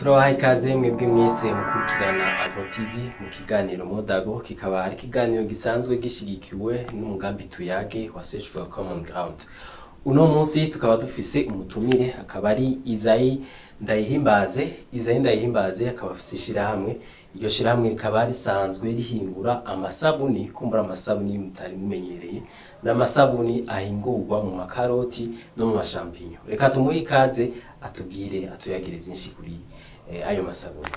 turabaha ikaze mwebwe mwese mukurikirana Avo TV mu kiganiro Modago kikaba ari ikiganiro gisanzwe gishigikiwe n'umugambi tuyage wa Search for Common Ground uno munsi tukaba dufise umutumire akaba ari Izayi Ndayihimbaze Izayi Ndayihimbaze akaba afise ishirahamwe iryo shirahamwe rikaba risanzwe rihingura amasabuni kumbura amasabuni mutari mumenyereye n'amasabuni ahingurwa mu makaroti no mu mashampinyo reka tumuhe ikaze atubwire atuyagire byinshi kuri eh, ayo masabuni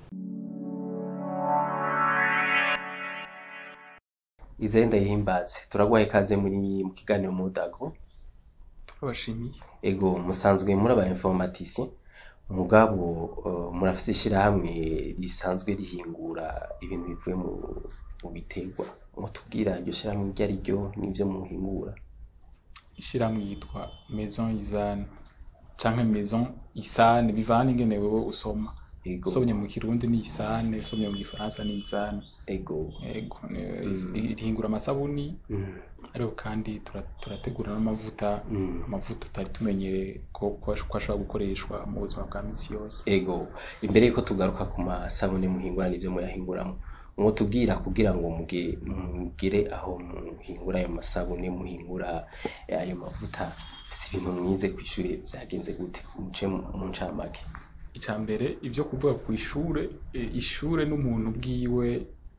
Izayi Ndayihimbaze turaguha ikaze muri mu kiganiro Modago turabashimiye ego musanzwe muri aba informaticiens mugabo uh, murafise ishirahamwe risanzwe rihingura ibintu bivuye mu, mu biterwa mutubwira iryo shirahamwe iryo ari ryo n'ivyo muhingura ishyirahamwe yitwa maison isane canke maison isane bivana ingene wewe usoma ego usomye mu kirundi ni isane usomye mu gifaransa ni isane ego ego ni- rihingura amasabuni mm. ariko kandi tura- turategura n'amavuta Mm. amavuta tutari tumenyereye ko ko ash- ko ashobora gukoreshwa mu buzima bwa misi yose ego imbere yuko tugaruka ku masabune muhingura n'ivyo muyahinguramo mwotubwira kugira ngo muge- mugire aho muhingura ayo masabune muhingura eh, ayo mavuta si ibintu mwize kw'ishure vyagenze gute muce mu mu ncamake icya mbere ibyo kuvuga ku ishure eh, ishure n'umuntu bwiwe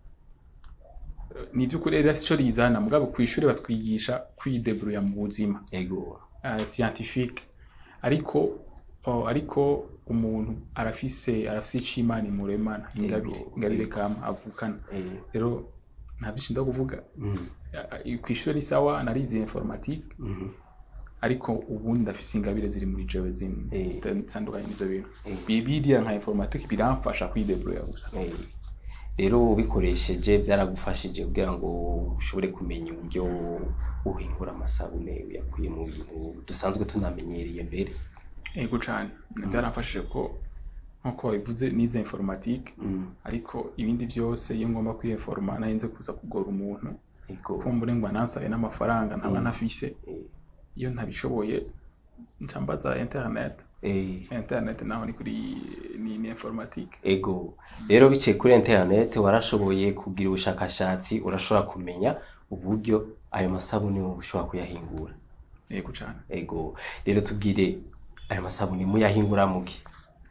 eh, ni iby'ukuri rero si cyo rizana mugabo ku ishure batwigisha kwideburuya mu buzima ego uh, scientifique ariko oh, ariko umuntu arafise arafise ico imana imuremana ingabire Yego. ingabire kama avukana eh, rero nta byinshi nda kuvuga mm, Uh, ku ishure ni sawa narize informatique mhm. ariko ubundi ndafise ingabire ziri muri jewe zimwe Eh. zitandukanye n'ivyo bintu Eh. bibiriya nka informatique biramfasha kwideburuya gusa Eh, rero ubikoresheje byaragufashije kugira ngo ushobore kumenya uburyo uhingura amasabune uyakuye mu bintu dusanzwe tunamenyereye mbere ego cane byaramfashije ko nkuko wabivuze nize informatique Mm, ariko ibindi byose iyo ngomba kwiyeforoma narinze kuza kugora umuntu ego kumbure ngo anansabe n'amafaranga ntaba Mm. ntafise eh, iyo ntabishoboye nca mbaza internet eh, internet naho ni kuri ni, ni informatique ego rero biciye kuri internet warashoboye kugira ubushakashatsi urashobora kumenya uburyo ayo masabune wowe ushobora kuyahingura yego cane ego rero tubwire ayo masabune muyahingura muki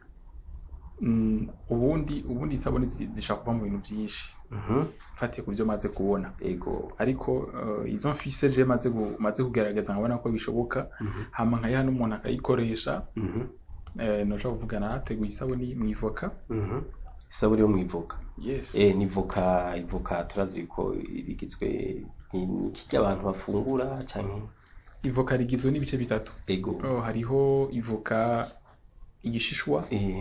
mm, ubundi ubundi isabune zi- zishaka kuva mu bintu byinshi Mhm, mfatiye ku byo maze kubona ego ariko uh, izo mfise je maze gu, maze kugerageza nkabona ko bishoboka Mhm, hama nkayiha n'umuntu akayikoresha mhm, eh, noshobora kuvuga nateguye isabuni mw'ivoka mhm. isabune yo mwivoka yes Eh, ni voka ivoka turazi ko rigizwe ni ni kirya abantu bafungura canke ivoka rigizwe n'ibice bitatu ego Oh, hariho ivoka igishishwa eh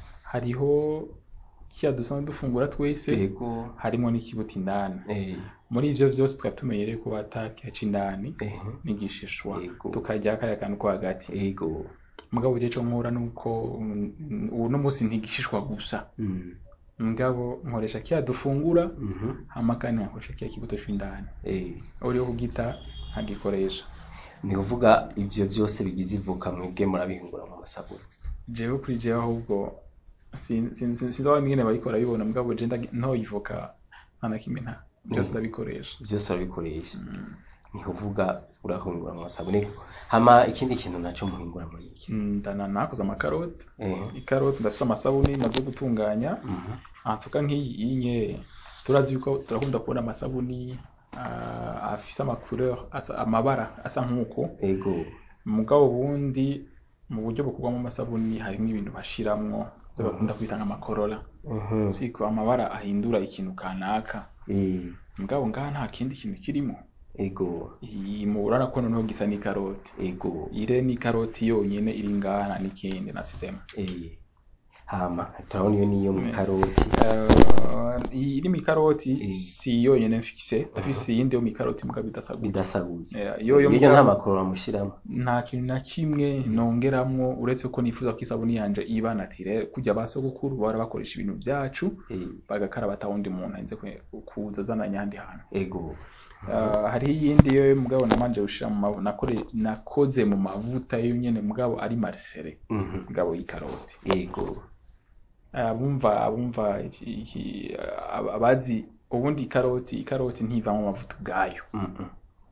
hariho kiya dusanzwe dufungura twese ego harimo n'ikibuto indani eh muri ivyo vyose tukaba tumenyereye ko batakiha c'indani eh n'igishishwa Yego. tukarya kaya kantu ko hagati ego mugabo je co nkora nuko mm, ubu no munsi ntigishishwa gusa mm mugabo nkoresha kiya dufungura mhm hama kandi nkakoresha kiya kibuto c'indani eh uriho kugita nkagikoresha ni kuvuga ivyo vyose bigize ivoka mwebwe murabihingura mu masabune jewe kuri jewe ahubwo sin- sin- sin- sinzi aho nyene bayikora bibona mugabo je ndagi- ntoyivoka nta na kimwe nta byose Mm. ndabikoresha vyose urabikoresha Mm. ni kuvuga urahingura mu masabune hama ikindi kintu naco muhingura muri iki Mm, ndana nakoze amakaroti eh ikaroti ndafise amasabuni maze gutunganya mhm ahatuka nk'iyi inye turazi yuko turakunda kubona amasabuni ah, afise amacouleur asa amabara asa nk'uko ego mugabo ubundi mu buryo bukorwamo amasabuni harimo ibintu bashiramwo byo bakunda kwita nk'amakorora mhm siko amabara ahindura ikintu kanaka eh mugabo ngaha nta kindi kintu kirimo ego iyi murana ko noneho gisa n'ikaroti ego ire n'ikaroti yonyene iri ngaha nta n'ikindi nasizemo eh hama turabona iyo niyo mu karoti Uh, iyi iri mu ikaroti Mm. si yonyene mfise ndafise iyindi yo mu ikaroti mugabo idasaguye bidasaguye Eh, iyo yo iyo nta mugabo makoro bamushiramo nta kintu na kimwe nongeramwo uretse ko nifuza ko isabuni yanje iba natire kujya ba sogokuru bahora bakoresha ibintu vyacu eh bagakaraba ata wundi muntu arinze kwe- kuza azananye ahandi hantu ego Uh, hariho iyindi yo mugabo namanje gushira mu mavu nakore nakoze mu mavuta yo nyene mugabo ari marisere Mhm. mugabo y'ikaroti yego abumva abumva iki- iki- ab- abazi ubundi ikaroti ikaroti ntivamo amavuta ubwayo Mhm.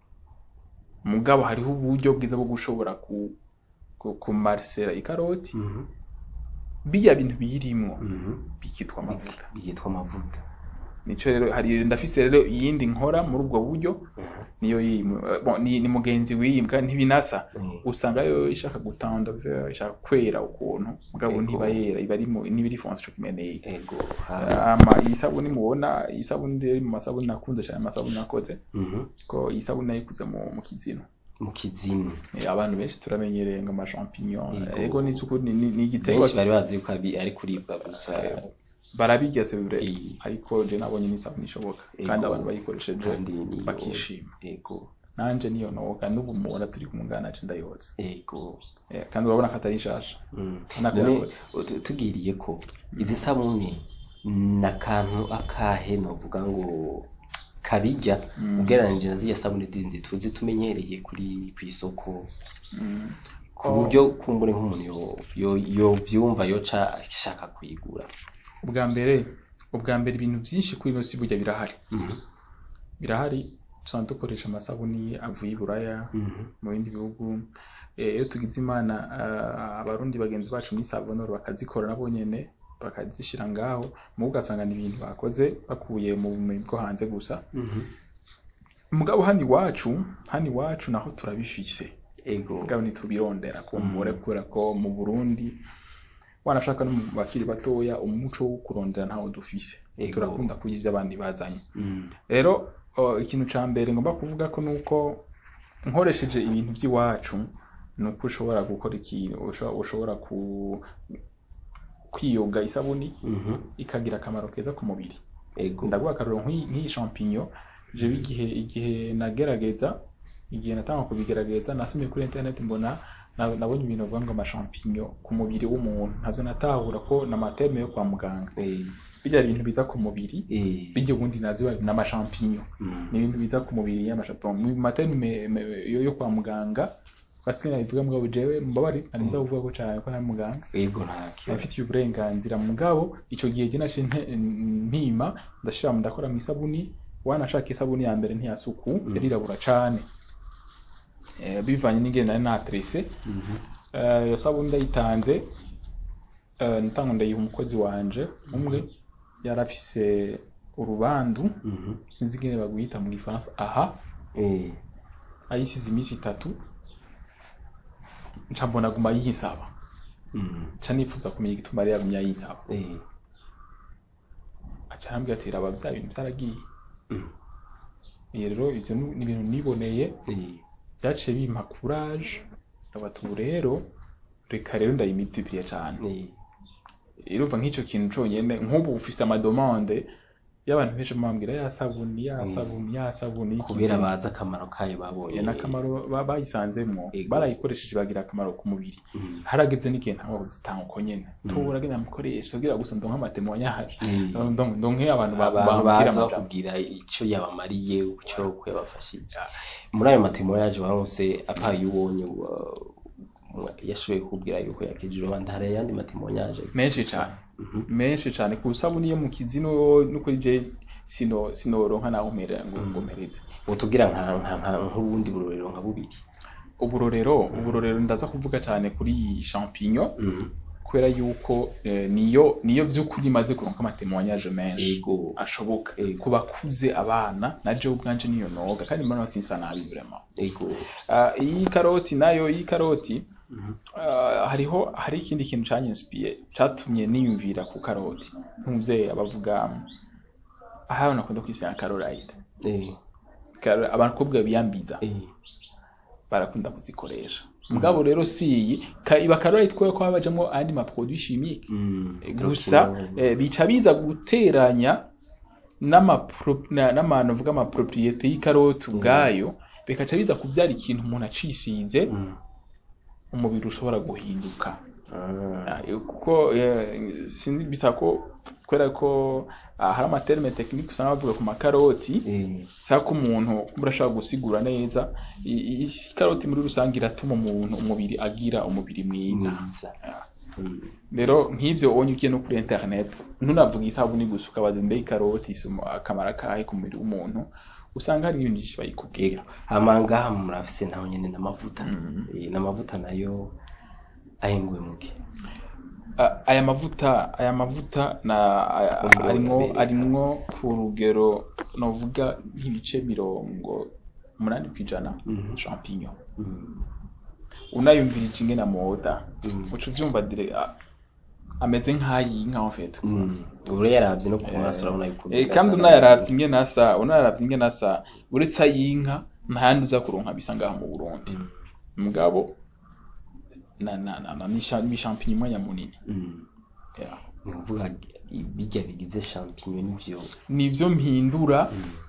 mugabo hariho uburyo bwiza bwo gushobora ku ku- kumarisera ikaroti Mhm. bijya bintu biyirimwo Mhm. bikitwa amavuta byitwa amavuta nico rero hari ndafise rero iyindi nkora muri ubwo buryo Mhm. niyo yiyi bon, ni, ni mugenzi wiyimbwa ntibinasa Mhm. usanga yo ishaka gutanda ver ishaka kwera ukuntu mugabo Ego. ntiba yera iba ari mu niba iri fonse cyo kimeneye ego ha- ama iyi sabuni mubona iyi sabuni rero mu masabuni nakunze cyane amasabuni nakoze Mhm. ko iyi sabuni nayikuze mu, mu kizino mu kizimu Eh, abantu benshi turamenyereye ngo amachampignon Ego. ego ni cyukuri ni, ni, ni igiterwa benshi bari bazi yuko abi- ari kuribwa gusa barabirya c'est vrai Eh. ariko je nabonye ni sabuni ishoboka Ego. kandi abantu bayikoresheje kandi niyo bakishima ego nanje niyo noga n'ubu mubona turi kumugana je ndayoza ego Eh, kandi urabona ko atari nshasha Mm. Nako None, yakoze. tu- tugiriye ko izi sabuni ni akantu akahe novuga ngo kabijya ugereranije na ziriya sabuni zindi tuzi tumenyereye kuri ku isoko Mm. ku Oh. buryo kumbure nk'umuntu yo- yo- yovyumva yoca ashaka kuyigura ubwa mbere ubwa mbere ibintu byinshi kuri ino si burya birahari Mhm. birahari tusanzwe dukoresha amasabuni avuye i buraya Mhm. mu bindi bihugu Eh, iyo tugize imana ah, abarundi bagenzi bacu muri savonoro bakazikora nabo nyene bakazishyira ngaho mu ugasanga ni ibintu bakoze bakuye mu bumenyi bwo hanze gusa Mhm. mugabo hano iwacu hano iwacu naho turabifise ego mugabo ntitubirondera ku mubare kubera ko mu burundi wanashaka no mu bakiri batoya umuco wo kurondera ntawo dufise Ego. turakunda kurya ivyo abandi bazanye Mhm. rero o, ikintu ca mbere ngomba kuvuga ko nuko nkoresheje ibintu by'iwacu ni uko ushobora gukora ikintu usho- ushobora ku kwiyoga isabuni Mhm. ikagira akamaro keza ku mubiri ego ndaguha akarero nk'iyi nk'iyi champignon jewe igihe igihe nagerageza igihe natanga kubigerageza nasomye kuri internet mbona na- nabonye ibintu bavuga ngo amashampinyo ku mubiri w'umuntu ntabyo natahura ko ni amaterme yo kwa muganga Eh, bijya bintu biza ku mubiri eh, bijya ubundi naziba ni amashampinyo mhm. ni ibintu biza ku mubiri y'amashampinyo mu materme me- yo yo kwa muganga basigaye nabivuga mugabo jewe mbabari nari nza kuvuga ko cyane ko nari muganga ego nta kibazo abafitiye uburenganzira mugabo icyo gihe jye nashe nte- mpima ndashira ndakora mu isabuni wanashaka isabuni ya mbere ntiyasuku yarirabura cane Eh, bivanye n'ingene nari natrese Mhm. Eh, iyo sabuni ndayitanze eh, natanga ndayiha umukozi wanje umwe yari afise urubandu Mhm. sinzi ingene bagwita mu gifaransa aha Eh, ayisize iminsi itatu nca mbona aguma yisaba mhm. nca nifuza kumenya igituma yari yagumye yisaba Eh, aca arambwira ati raba bya bintu byaragiye mhm. Iyo rero ivyo ni ni ibintu niboneye Eh, byaciye bimpa courage ndabata ubu rero reka rero ndayimultiplier cane eh, irumva nk'ico kintu conyene nk'ubu ufise amademande y'abantu benshi bambwira ya sabuni ya sabuni ya sabuni kubera y'ikizima." bazi akamaro kayo babonye Eh, n'akamaro ba- bayisanzemwo Ego. barayikoresheje bagira akamaro ku mubiri Mhm. harageze n'igihe ntawe uzitanga uko nyene tubura genda mukoresha kugira gusa ndonke amatemo yahaje Eh, ndonke abantu ba- abantu bambwira baza amajambo bakubwira icyo yabamariye icyo yabafashije muri ayo matemo yaje waronse apaye ubonye wa- wa- yashoboye kukubwira yuko yakijije rubanda hari ayandi matemo yaje menshi cane Mhm. menshi cane ku isabuni yo mu kizino no kuri je sino sinoronka naho mpera ngo ngo mpereze utubwira nka nka nka nk'ubundi burorero nka bubiri uburorero uburorero ndaza kuvuga cane kuri iyi champignon Mhm. kubera yuko eh, niyo niyo vy'ukuri imaze kuronka amatemwanyaje menshi ego ashoboka Ego. ku bakuze abana na jewe ubwanje niyo noga kandi mbona sinsa nabi vraiment ego Ah, iyi karoti nayo iyi karoti Mhm. ah, hariho hari ikindi kintu canyinspiye catumye niyumvira ku karoti nk'umuvyeyi abavuga aha nakunda kwisiga karorayita Eh, abakobwa biyambiza eh, barakunda kuzikoresha mugabo rero si iyi ka- iba karorayita kubera ko habajamwo andi maproduit chimique mm, gusa eh, bica biza guteranya n'amapro- na- n'amantu avuga amapropriete y'ikaroti ubwayo bikaca biza kuvyara ikintu umuntu acisize Mm. umubiri ushobora guhinduka Ah, Ah, kuko eh, sinzi bisa ko kubera ko ah, hari amaterme tekinike usanga bavuga ku makaroti eh, saka ko umuntu urashobora gusigura neza i- i- ikaroti muri rusange iratuma umuntu umubiri agira umubiri mwiza mwiza Mm. rero nk'ivyo onye ugiye no kuri internet ntunavuga isabuni gusa ukabaza mbe ikaroti isuma akamara kahe ku mubiri w'umuntu usanga hari ibintu byinshi bayikubwira hama ngaha murafise naho nyene n'amavuta Eh, n'amavuta nayo ahinguwe muke A- aya mavuta aya mavuta na aya- Urugero arimwo mbere. arimwo ku rugero novuga nk'ibice mirongo umunani kw'ijana champignon Mm. unayumvirije ingene amoda Mm. uca uvyumva dire a- ameze nk'ayinka en fait Mm. ure yaravye no ku maso urabona yuko Eh, gasa kandi nabi. unayaravye ingene asa unayaravye ingene asa uretse ayinka ntayandi uza kuronka bisa ngaha mu Burundi Mm. mugabo na na na na ni cha- ni champignon mwanya munini Mm. yeah. ni ukuvuga bijya bigize champignon nivyo nivyo mpindura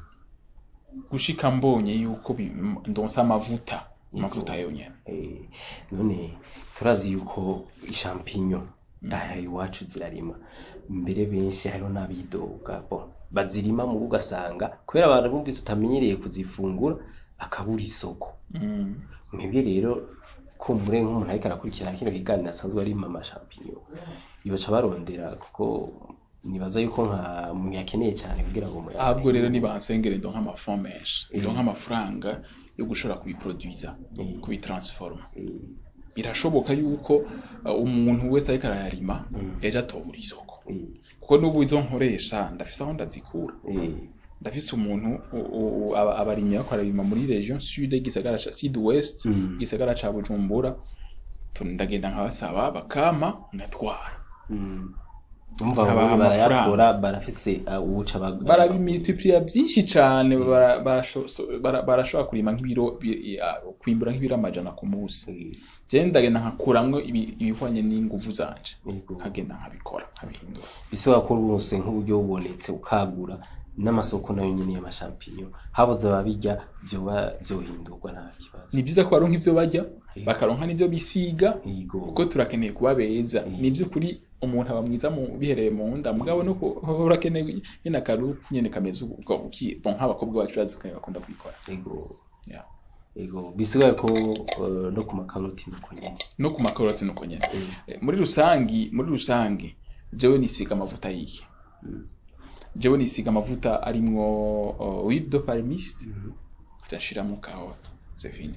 gushika mbonye yuko bi- m- ndonsa amavuta amavuta yonyene Eh, none turazi yuko ishampinyo aha iwacu zirarima mbere benshi hariho n'abidoga bon bazirima mu rugo ugasanga kubera abarundi tutamenyereye kuzifungura akabura isoko Mm. mwebwe rero kumbure nk'umuntu ariko arakurikirana kino kiganiro asanzwe arima amashampinyo yoca barondera kuko nibaza yuko nka umuntu yakeneye cyane kugira ngo muyahe. ahubwo rero nibansengere ndonka amafond menshi ndonka amafaranga yo gushobora kubiproduisa Mm. kubitransforma Eh, birashoboka yuko uh, umuntu wese ariko arayarima Mm. ejo atobura isoko eh, kuko n'ubu izo nkoresha ndafise aho ndazikura eh, ndafise umuntu u- u- u- aba- abarimyi bariko barabima muri region sud igisagara ca sud west Mm. igisagara ca bujumbura tu- ndagenda nkabasaba bakama ngatwara mm. umva Abaha bamwe amafaranga. barayakora barafise uh, uwuca bag- barabimultipliya byinshi cane bara- barasho- so- bara- barashobora kurima nk'ibiro bi- ah, kwimbura nk'ibiro amajana ku munsi Eh, je ndagenda nkakuramwo ibi- ibihwanye n'inguvu zanje yego. nkagenda nkabikora nkabihindura ese wakora rwose nk'uburyo bubonetse ukagura n'amasoko nayo nyine y'amashampinyo habuze ababijya byoba byohindurwa nta kibazo ni byiza ko baronka ivyo barya bakaronka n'ivyo bisiga yego kuko turakeneye kuba beza Mm. ni ivy'ukuri umuntu aba mwiza mu bihereye mu nda mugabo no ku- urakeneye nyene akaru nyene kameze ubwo buki bon nk'abakobwa bacu bazi ko bakunda kubikora yego Yeah. yego bisigaye ko uh, no ku makaroti nuko nyine no ku makaroti nuko nyene Eh, Eh, muri rusangi muri rusange jewe nisiga amavuta yihe mm, jewe nisiga amavuta arimwo uh, huile de palmiste mhm. ndashiramo kahoto c'est fini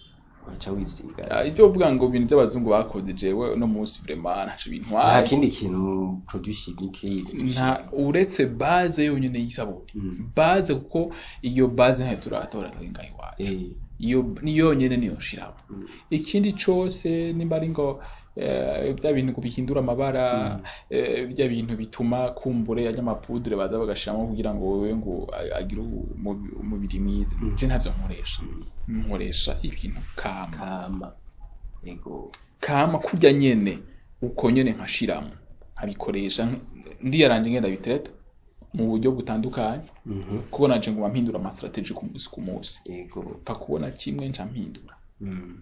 waca wisiga Ah, ivyo uvuga ngo ibintu by'abazungu bakoze jewe no munsi vraiment ntaco nta bintwaye kindi kintu produit chimique nta uretse base yonyene y'isabuni Mm. base kuko iyo base ntayo turatora twinga iwacu eh iyo ni yonyene niyo nshiramo Mm. ikindi cose nimba ari ngo eh, bya bintu ngo bihindura amabara eh, bya bintu bituma kumbure ajya amapudure baza bagashiramo kugira ngo wewe ngo a- agire umubi- umubiri mwiza Mm. je ntavyo nkoresha Mm. nkoresha ibintu kama kama yego kama kurya nyene uko nyene nkashiramo nkabikoresha nk- ndiyaranje ngenda bitereta mu buryo butandukanye mhm kuko naje ngo mpindura amastrategie ku munsi ku munsi yego pfa kubona kimwe nca mpindura Mm.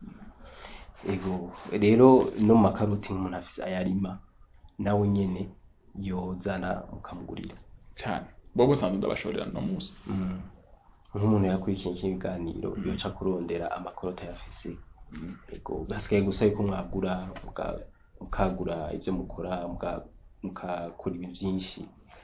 Ego rero no mu makaroti nk'umuntu afise ayarima nawe nyene yozana ukamugurira cyane bobo nsanzwe ndabashorera no munsi Mm. nk'umuntu yakurikiye iki kiganiro yoca kurondera amakaroti ayafise ego hasigaye gusa yuko mwagura muka- mukagura ivyo mukora muka- mukakora ibi vyinshi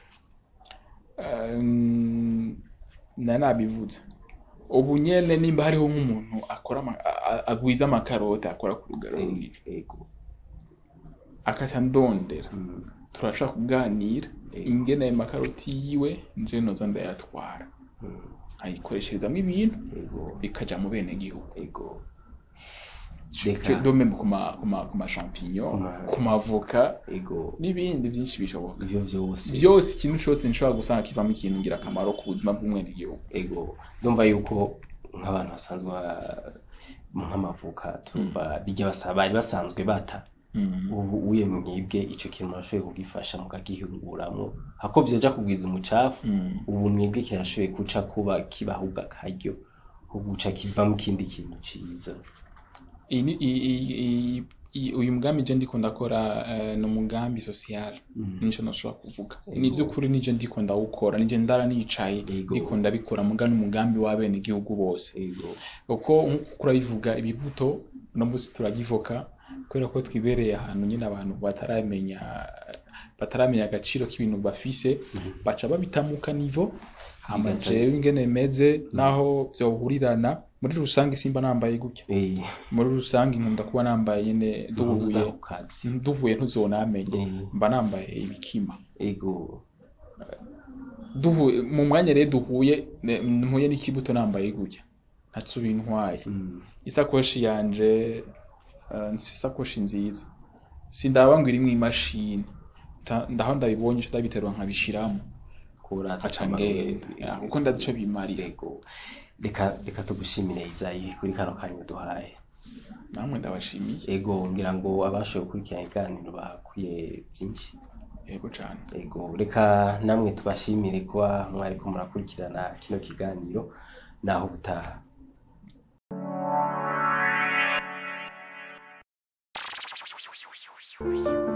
Um, na nabivuze ubu nyene nimba hariho nk'umuntu akora ama- a- a- agwiza amakaroti akora ku rugero runini ego akaca ndondera Mm. turashaka kuganira Ego. ingene ayo makaroti yiwe nje noza ndayatwara Mm. ayikoresherezamo ibintu ego bikaja mu bene gihugu ego Je- Reka. do même ku ma ku ma ku ma champignon Ku ma- ku mavoka ego n'ibindi byinshi bishoboka ivyo vyose byose ikintu cyose nshobora gusanga kivamo ikintu ngirakamaro ku buzima bw'umwenegihugu ego ndumva yuko nk'abantu basanzwe ba- nk'amavuka tumva bijya basa bari basanzwe bata ubu uye mwibwe ico kintu murashoboye kugifasha mukagihinguramwo hako vyoja kugwiza umucafu Mm. ubu mwibwe kirashoboye guca kuba kibahuga akaryo ko guca kivamo ikindi kintu ciza Iyi ni- i- i- i- i- uyu mugambi je ndiko ndakora eh, ni umugambi social Mm. nico nashobora kuvuga Ego. ni vy'ukuri nije ndiko ndawukora nije ndara nicaye Ego. ndiko ndabikora muga n'umugambi w'abenegihugu bose ego kuko nk'uko urabivuga ibibuto no munsi turagivoka kubera ko twibereye ahantu nyine abantu bataramenya bataramenya agaciro k'ibintu bafise baca babitamuka nivo hama Bigaca- jewe ingene meze naho vyohurirana muri rusange simba nambaye gutya Eh, muri rusange nkunda kuba nambaye nyine impuzu duhuye za ku kazi duhuye ntuzonamenye Eh, mba nambaye ibikima ego duhuye mu mwanya rero duhuye ne- mpuye n'ikibuto nambaye gutya ntatsubiye intwaye Mm, isakoshi yanje eh, mfise isakoshi nziza sindaba ngo irimwo imashini Ta- ndaho ndabibonye ico ndabiterura nkabishiramo kuraza aca akamaro ngenda ego. Ah, kuko ndazi ico bimarira Ego. reka reka tugushimire izayi kuri kano kanya duhaye namwe ndabashimiye ego ngira ngo abashoboye gukurikirana iganiro bakuye byinshi yego cane ego reka namwe tubashimire kuba mwariko murakurikirana kino kiganiro naho ubutaha Thank you.